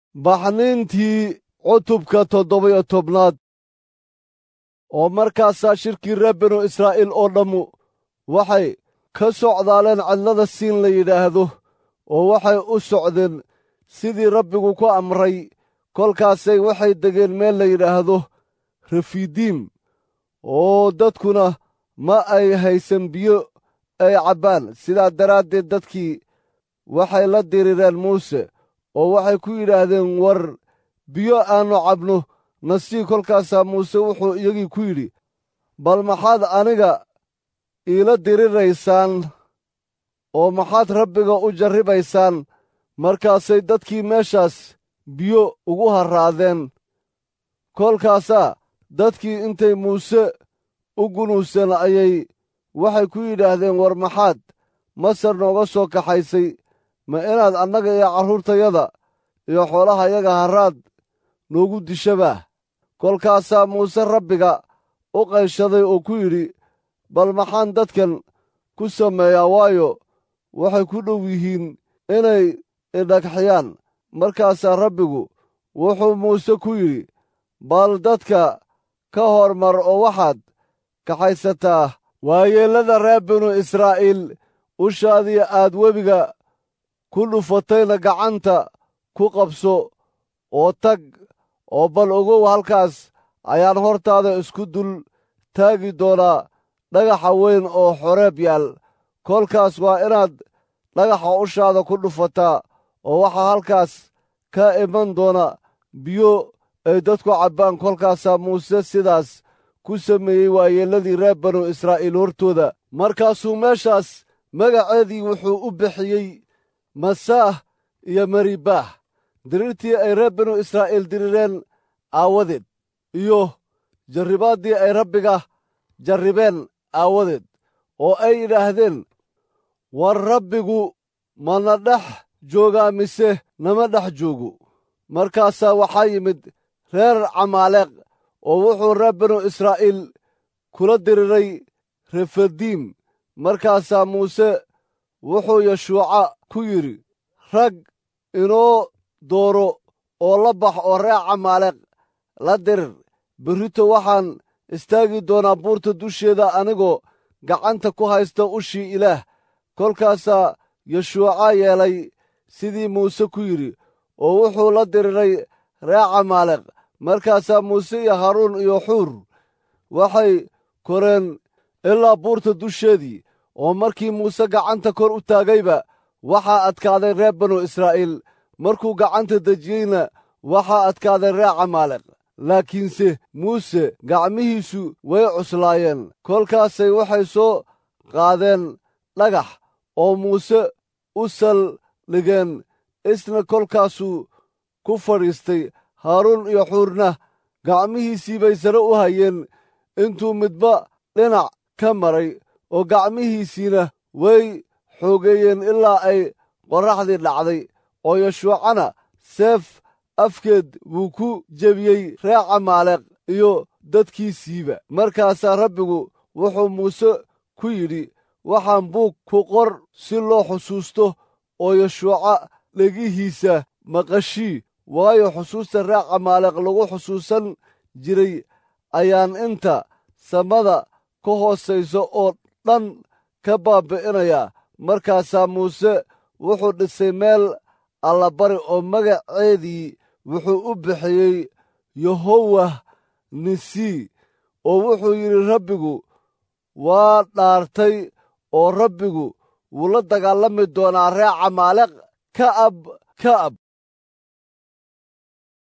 baxniintii cutubka toddoba-iyo tobnaad oo markaasaa shirkii reer binu israa'iil oo dhammu waxay ka socdaaleen cidlada siin la yidhaahdo oo waxay u socdeen sidii rabbigu ku amray kolkaasay waxay degeen meel la yidhaahdo refidiim oo dadkuna ma ay haysan biyo ay cabbaan sidaa daraaddeed dadkii waxay la dirireen muuse oo waxay ku yidhaahdeen war biyo aannu cabno nasii kolkaasaa muuse wuxuu iyagii ku yidhi bal maxaad aniga iila diriraysaan oo maxaad rabbiga u jarribaysaan markaasay dadkii meeshaas biyo ugu harraadeen kolkaasaa dadkii intay muuse u gunuuseen ayay waxay ku yidhaahdeen war maxaad masar nooga soo kaxaysay ma inaad annaga iyo carruurtayada iyo xoolahayaga harraad noogu dishabaa kolkaasaa muuse rabbiga u qayshaday oo ku yidhi bal maxaan dadkan ku sameeyaa waayo waxay ku dhow yihiin inay idhagxiyaan markaasaa rabbigu wuxuu muuse ku yidhi bal dadka ka hormar oo waxaad kaxaysataa waayeellada reer binu israa'iil ushaadii aad webiga ku dhufatayna gacanta ku qabso oo tag oo bal ogow halkaas ayaan hortaada isku dul taagi doonaa dhagaxa weyn oo xoreeb yaal kolkaas waa inaad dhagaxa ushaada ku dhufataa oo waxaa halkaas ka iman doona biyo ay dadku cabbaan kolkaasaa muuse sidaas ku sameeyey waayeelladii reer banu israa'iil hortooda markaasuu meeshaas magaceedii wuxuu u bixiyey masaah iyo maribaah dirirtii ay reer binu israa'iil dirireen aawadeed iyo jarribaaddii ay rabbiga jarribeen aawadeed oo ay yidhaahdeen war rabbigu mana dhex joogaa mise nama dhex joogo markaasaa waxaa yimid reer camaaleeq oo wuxuu reer binu israa'iil kula diriray refadiim markaasaa muuse wuxuu yeshuuca ku yidhi rag inoo dooro oo la bax oo reer camaaleeq la dirir berrito waxaan istaagi doonaa buurta dusheeda anigoo gacanta ku haysta ushii ilaah kolkaasaa yeshuuca yeelay sidii muuse ku yidhi oo wuxuu la diriray reer camaaleeq markaasaa muuse iyo haaruun iyo xuur waxay koreen ilaa buurta dusheedii oo markii muuse gacanta kor u taagayba waxaa adkaaday reer banu israa'iil markuu gacanta dejiyeyna waxaa adkaaday reer camaaleeq laakiinse muuse gacmihiisu way cuslaayeen kolkaasay waxay soo qaadeen dhagax oo muuse u saldhigeen isna kolkaasuu ku fadhiistay haaruun iyo xuurna gacmihiisii bay sare u hayeen intuu midba dhinac ka maray oo gacmihiisiina way xoogeeyeen ilaa ay qorraxdii dhacday oo yeshuucana seef afkeed buu ku jebiyey reer camaaleeq iyo dadkiisiiba markaasaa rabbigu wuxuu muuse ku yidhi waxaan buug ku qor si loo xusuusto oo yeshuuca dhegihiisa maqashii waayo xusuusta reer camaaleeq lagu xusuusan jiray ayaan inta samada ka hoosayso oo dhan ka baabbi'inayaa markaasaa muuse wuxuu dhisay meel allabari oo magaceedii wuxuu u bixiyey yehowah nisii oo wuxuu yidhi rabbigu waa dhaartay oo rabbigu wuu la dagaalami doonaa reer camaaleq ka'ab ka'ab